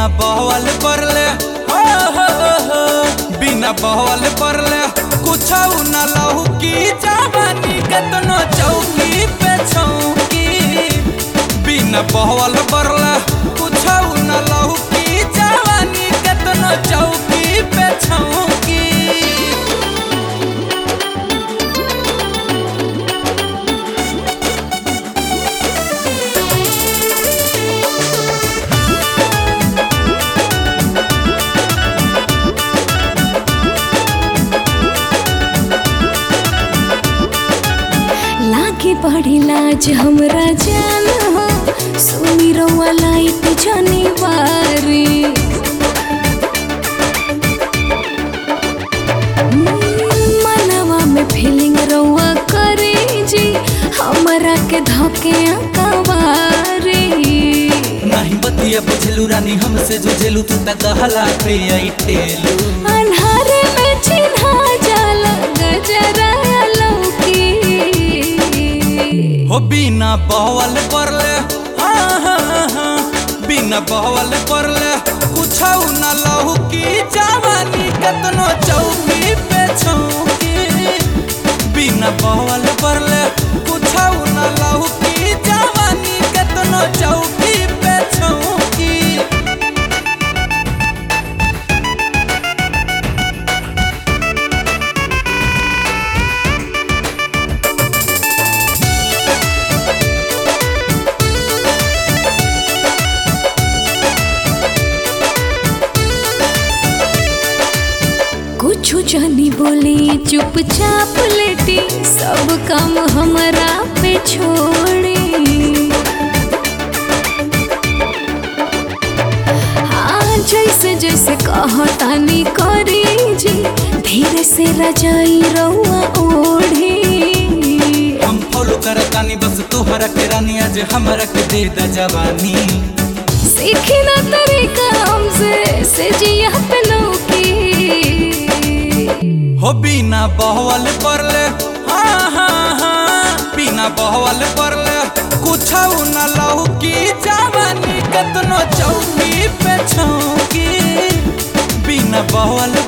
बहवल परले हो हो हो बिना बहवल परले कुछ न लहू की जवानी कतनो चौकी पे छौकी बिना बहवल परले कुछ न लहू की जवानी कतनो चौकी पे छौकी लागे बड़ी लाज हमरा जान हो सुनी रउआ लाइट जनी बारी मनवा में फीलिंग रउआ करे जी हमरा के धके कवारी नहीं बतिया बुझलू रानी हमसे जुझेलू तू तक कहला पे आई ठेलू अन्हारे में चिन्हा जाला गजरा लौकी हो बिना बहवल परले हाँ हाँ हाँ बिना बहवल परले कुछ न लहू की जवानी कतनो चौकी पे छौकी बिना बहवल परले कुछ न लहू की जवानी कतनो चौकी पे छौकी कुछ जानी बोली चुपचाप लेटी सब काम हमरा पे छोड़ी हाँ जैसे जैसे कहतानी करी जी धीरे से रजाई रउआ ओढ़ी हम फॉलो करतानी बस तोहरा के रानी आज हमरा के दे द जवानी सीखी ना तरीका हमसे से जिया पे लौकी हो बिना बहवल परले हाँ हाँ हाँ बिना बहवल परले कुछ न लहू की जवानी कतनो चौकी पे छौकी बिना बहवल